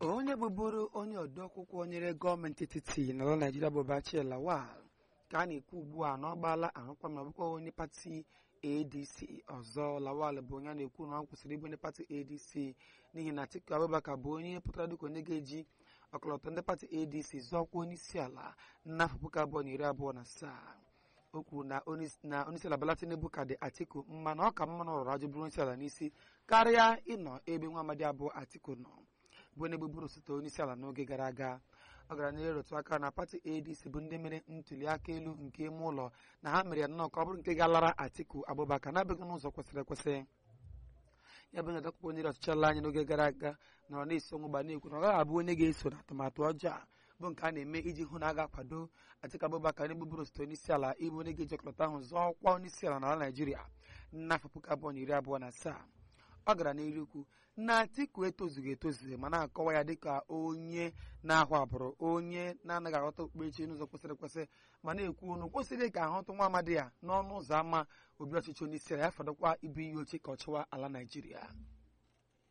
onye bụbụrụ onye odeakwụkwọ nyere gọọmenti etiti n'ala naijiria bụ Bachir Lawal ka a na-ekwu ugbu a na ọ gbaala arụkwa na ọ bụkwa onye pati adc ọzọ Lawal bụ onye a na-ekwu na ọ kwụsịrị ịbụ onye pati adc n'ihi na Atiku Abubakar bụ onye pụtara dịka onye ga-eji ọkọlọtọ ndị pati adc zọọkwa onye isi ala n'afọ puku abụọ na iri abụọ na asaa o kwuru na onyeisiala Bola Tinubu ka dị Atiku mma na ọ ka mma na ọrọrọ ajụ bụrụ onyeisiala n'isi karịa ịnọ ebe nwa amadi abụọ Atiku nọ bụ onye bụbụrụ osote onyeisiala n'oge gara aga ọ gara n'ihe rụtụ aka na pati adc bụ ndị mere ntuli aka elu nke ime ụlọ na ha mere ya nnọọ ka ọ bụrụ nke ga-alara Atiku Abubakar na-abịaghị n'ụzọ kwesịrị ekwesị ya bụ nyeta akwụkwọ nyere ọchịchị ala anyị n'oge gara aga nọrọ na-esi ọnwụ gba na-ekwu na ọ gaghị abụ onye ga-eso na atụmatụ ọjọọ a bụ nke a na-eme iji hụ na a ga-akwado Atiku Abubakar n'egbuburu osote onyeisi ala ịbụ onye ga-eji ọkọlọtọ ahụ zọọ ọkwa onyeisi ala n'ala Naịjirịa n'afọ puku abụọ na iri abụọ na asaa ọ gara n'iru ukwu na Atiku etozughị etozu ma na-akọwa ya dịka onye na-ahụ abụrụ onye na-anaghị aghọta okpukperechi n'ụzọ kwesịrị ekwesị ma na-ekwu unu kwesịrị ka ahụtụ nwa amadi ya n'ọnụ ụzọ ámá obi ọchịchị onye isi ala ya fọdụkwa ibu ihe oche ka ọ chịwa ala Naịjirịa